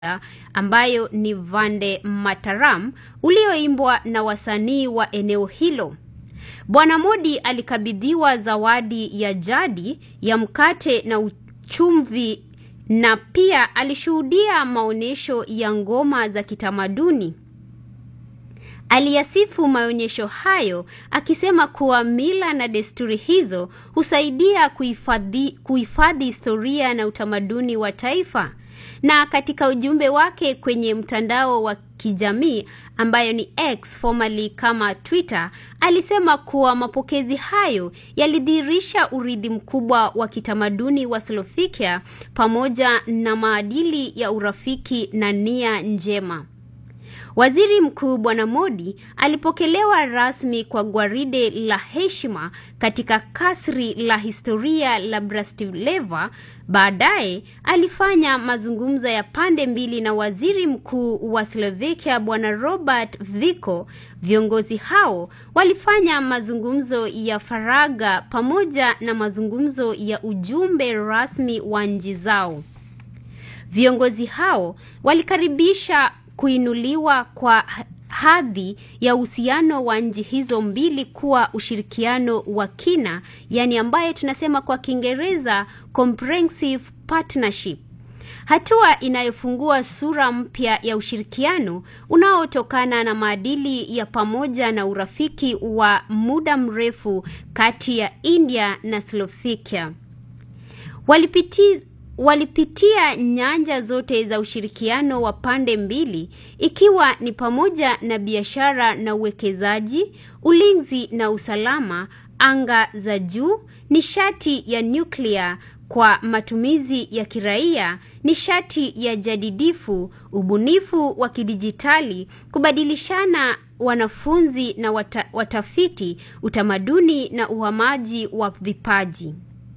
ambayo ni Vande Mataram ulioimbwa na wasanii wa eneo hilo. Bwana Modi alikabidhiwa zawadi ya jadi ya mkate na uchumvi na pia alishuhudia maonyesho ya ngoma za kitamaduni. Aliyasifu maonyesho hayo akisema kuwa mila na desturi hizo husaidia kuhifadhi kuhifadhi historia na utamaduni wa taifa. Na katika ujumbe wake kwenye mtandao wa kijamii ambayo ni X formerly kama Twitter, alisema kuwa mapokezi hayo yalidhihirisha urithi mkubwa wa kitamaduni wa Slovakia pamoja na maadili ya urafiki na nia njema. Waziri Mkuu Bwana Modi alipokelewa rasmi kwa gwaride la heshima katika kasri la historia la Bratislava. Baadaye alifanya mazungumzo ya pande mbili na Waziri Mkuu wa Slovakia Bwana Robert Fico. Viongozi hao walifanya mazungumzo ya faragha pamoja na mazungumzo ya ujumbe rasmi wa nchi zao. Viongozi hao walikaribisha kuinuliwa kwa hadhi ya uhusiano wa nchi hizo mbili kuwa ushirikiano wa kina, yani ambaye tunasema kwa Kiingereza comprehensive partnership. Hatua inayofungua sura mpya ya ushirikiano unaotokana na maadili ya pamoja na urafiki wa muda mrefu kati ya India na Slovakia. Walipitiza walipitia nyanja zote za ushirikiano wa pande mbili ikiwa ni pamoja na biashara na uwekezaji, ulinzi na usalama, anga za juu, nishati ya nyuklia kwa matumizi ya kiraia, nishati ya jadidifu, ubunifu wa kidijitali, kubadilishana wanafunzi na wata, watafiti, utamaduni na uhamaji wa vipaji.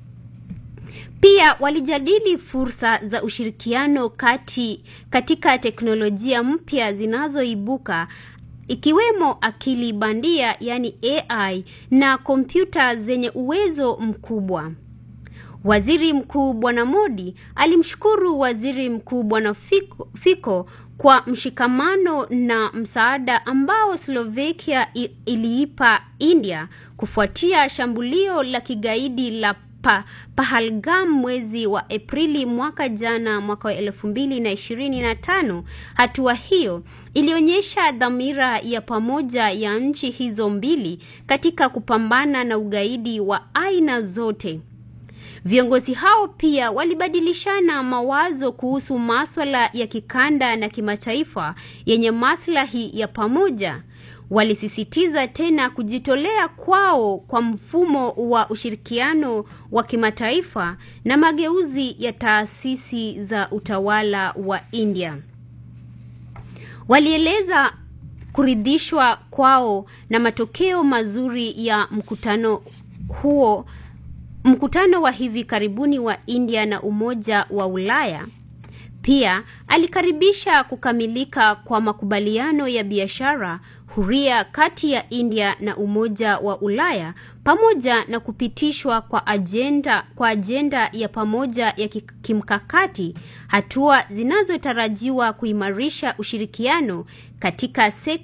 Pia walijadili fursa za ushirikiano kati katika teknolojia mpya zinazoibuka ikiwemo akili bandia yani AI na kompyuta zenye uwezo mkubwa. Waziri Mkuu Bwana Modi alimshukuru Waziri Mkuu Bwana Fico, Fico kwa mshikamano na msaada ambao Slovakia iliipa India kufuatia shambulio la kigaidi la pa, Pahalgam mwezi wa Aprili mwaka jana mwaka wa elfu mbili na ishirini na tano. Hatua hiyo ilionyesha dhamira ya pamoja ya nchi hizo mbili katika kupambana na ugaidi wa aina zote. Viongozi hao pia walibadilishana mawazo kuhusu maswala ya kikanda na kimataifa yenye maslahi ya pamoja. Walisisitiza tena kujitolea kwao kwa mfumo wa ushirikiano wa kimataifa na mageuzi ya taasisi za utawala wa India. Walieleza kuridhishwa kwao na matokeo mazuri ya mkutano huo, mkutano wa hivi karibuni wa India na Umoja wa Ulaya. Pia alikaribisha kukamilika kwa makubaliano ya biashara huria kati ya India na Umoja wa Ulaya pamoja na kupitishwa kwa ajenda kwa ajenda ya pamoja ya kimkakati, hatua zinazotarajiwa kuimarisha ushirikiano katika sekta